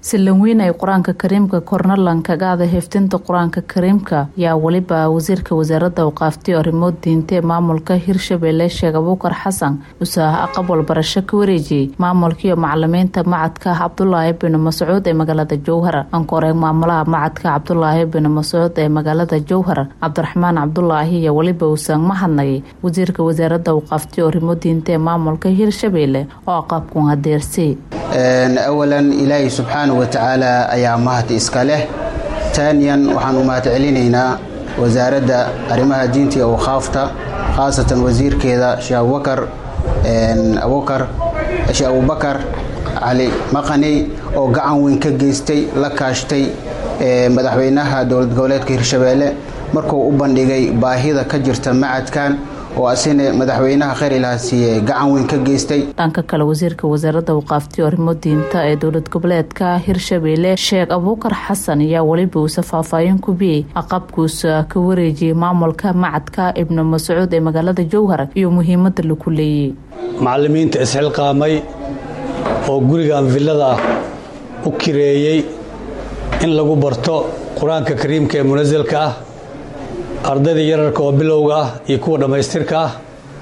silan weyn ay qur-aanka kariimka kornalan kaga ada heftinta qur-aanka kariimka yaa weliba wasiirka wasaaradda awqaaftay arrimood diinta ee maamulka hirshabelle sheekh abuukar xasan usaah aqab walbarasho ka wareejiyey maamulkaiyo macalimiinta macadka cabdulaahi bin mascuud ee magaalada jowhar ankoreeg maamulaha macadka cabdulaahi bin mascuud ee magaalada jowhar cabdiraxmaan cabdulaahi iyo weliba usaang mahadnagay wasiirka wasaaradda awqaaftay arrimood diinta ee maamulka hirshabelle oo aqabkun hadeersay awalan ilaahay subxaana wa tacaala ayaa mahad iska leh taaniyan waxaan u mahad celinaynaa wasaaradda arrimaha diinta iyo awqaafta khaasatan wasiirkeeda sheekh abubakar abubakar sheekh abubakar cali maqaney oo gacan weyn ka geystay la kaashtay madaxweynaha dowlad goboleedka hirshabeelle markuu u bandhigay baahida ka jirta macadkan oo asina madaxweynaha kheyr ilaha siiye gacan weyn ka geystay dhanka kale wasiirka wasaaradda awqaaftay arrimo diinta ee dowlad goboleedka hirshabelle sheekh abuukar xasan ayaa weliba uusa faahfaahin ku biyey aqabkuusa ka wareejiyey maamulka macadka ibnu mascuud ee magaalada jowhar iyo muhiimadda laku leeyey macalimiinta isxilqaamay oo gurigan villada u kireeyey in lagu barto qur-aanka kariimka ee munasilka ah ardayda yararka oo bilowga ah iyo kuwa dhammaystirka ah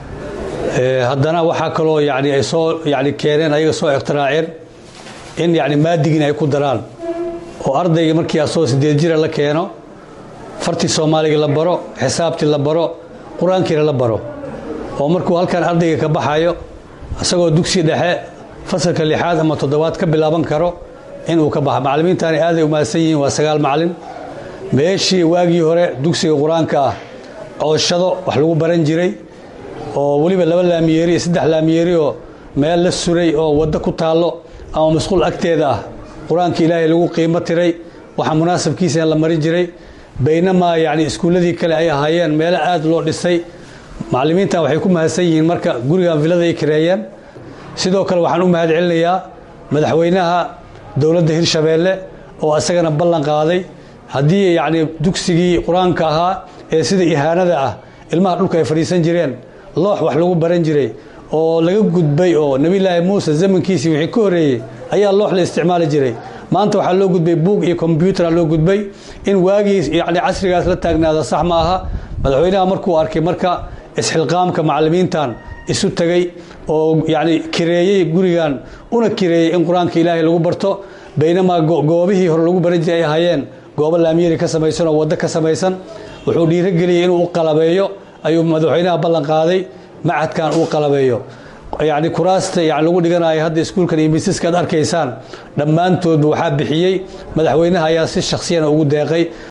haddana waxaa kaloo yani ay soo yani keeneen ayaga soo ikhtiraaceen in yani maadigiin ay ku daraan oo ardayga markii asoo sideed jira la keeno fartii soomaaliga la baro xisaabtii la baro qur-aankiina la baro oo markuu halkan ardayga ka baxayo isagoo dugsi dhexe fasalka lixaad ama toddobaad ka bilaaban karo inuu ka baxa macalimiintaani aaday u mahadsan yihiin waa sagaal macalin meeshii waagii hore dugsiga qur-aanka ah cooshado wax lagu baran jiray oo weliba laba laamiyeeri iyo saddex laamiyeeri oo meel la suray oo waddo ku taallo ama masquul agteeda ah qur-aanka ilaahay lagu qiimo tiray waxaa munaasabkiisa la marin jiray baynamaa yacni iskuulladii kale ay ahaayeen meelo aad loo dhisay macallimiintan waxay ku mahadsan yihiin marka gurigan villada ay kareeyeen sidoo kale waxaan u mahad celinayaa madaxweynaha dowladda hirshabeelle oo isagana ballan qaaday haddii yacni dugsigii qur-aanka ahaa ee sida ihaanada ah ilmaha dhulka ay fadhiisan jireen loox wax lagu baran jiray oo laga gudbay oo nebillaahi muuse zamankiisii wixii ka horreeyey ayaa loox la isticmaali jiray maanta waxaa loo gudbay buug iyo kombyutara loo gudbay in waagii yacni casrigaas la taagnaada sax ma aha madaxweynaha markuu arkay marka isxilqaamka macallimiintan isu tegey oo yacni kireeyey gurigan una kireeyey in qur-aanka ilaahay lagu barto baynamaa goobihii hore lagu baran jiray ay ahaayeen goobo laamiyeri ka samaysan oo waddo ka samaysan wuxuu dhiirogeliyey inuu u qalabeeyo ayuu madaxweynaha ballan qaaday macadkan uu qalabeeyo yacni kuraasta yani lagu dhiganayo hadda iskuulkan iyo miisaska ad arkaysaan dhammaantoodba waxaa bixiyey madaxweynaha ayaa si shaksiyana ugu deeqay